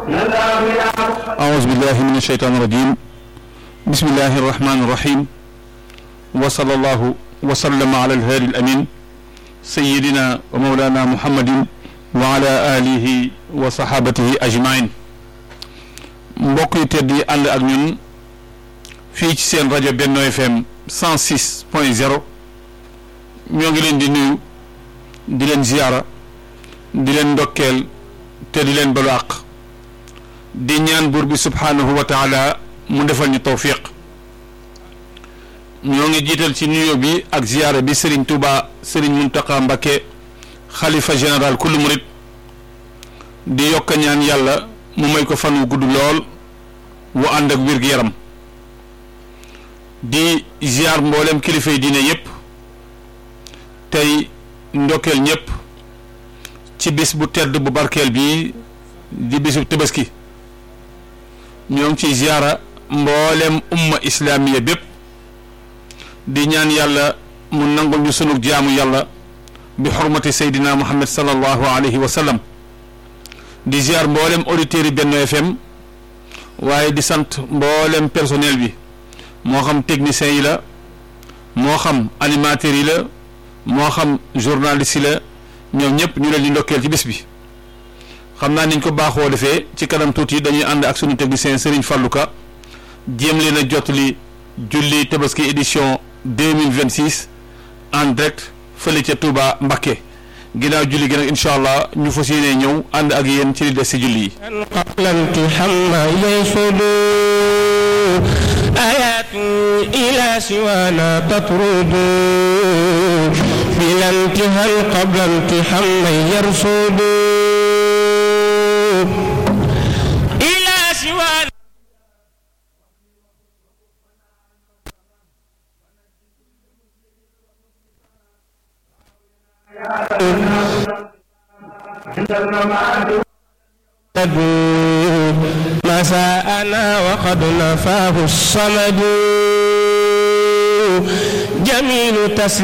أعوذ بالله من الشيطان الرجيم بسم الله الرحمن الرحيم وصلى الله وسلم على الهادي الأمين سيدنا ومولانا محمد وعلى آله وصحابته أجمعين mbokk yi tedd yi ànd ak ñun fii ci seen rajo Benno FM 106 point 0 ñoo ngi leen di nuyu di leen ziyaara di leen ndokkeel te di leen balu àq di ñaan buur bi subhaanahu wa taala mu defal ñu tawfiq ñoo ngi jiital ci nuyoo bi ak ziyaara bi Serigne Touba Serigne Mountakha Mbacké xalifa général kullu murit di yokk ñaan yàlla mu may ko fan wu gudd lool wu ànd ak wér-gu-yaram di ziar mboolem kilifay diine yépp tey ndokkeel ñépp ci bis bu tedd bu barkeel bi di bisu tabaski ñoo ngi ciy ziara mboolem umma islaamiya bépp di ñaan yàlla mu nangul ñu sunu jaamu yàlla bi xurmati seydina muhammad sallallahu alayhi wa sallam di ziar mboolem auditeurs yi Benno FM waaye di sant mboolem personnel bi moo xam techniciens yi la moo xam animateurs yi la moo xam journalistes yi la ñoom ñëpp ñu leen di ndokkeel ci bis bi xam naa niñ ko baaxoo defee ci kanam tuuti dañuy ànd ak sunu technicien Serigne Fallou Ka jéem leen a jotali julli tabaski édition deux mille vingt six en direct fële ca Touba Mbacké ginnaaw julli gi nag incha allah ñu fas yéenee ñëw ànd ak yéen ci li des si julli yi. آيات إلى سوانا تطرد بلا انتهى قبل امتحان من يرصد إلى سوانا مساءنا وقد نفاه الصمد جميل تسليم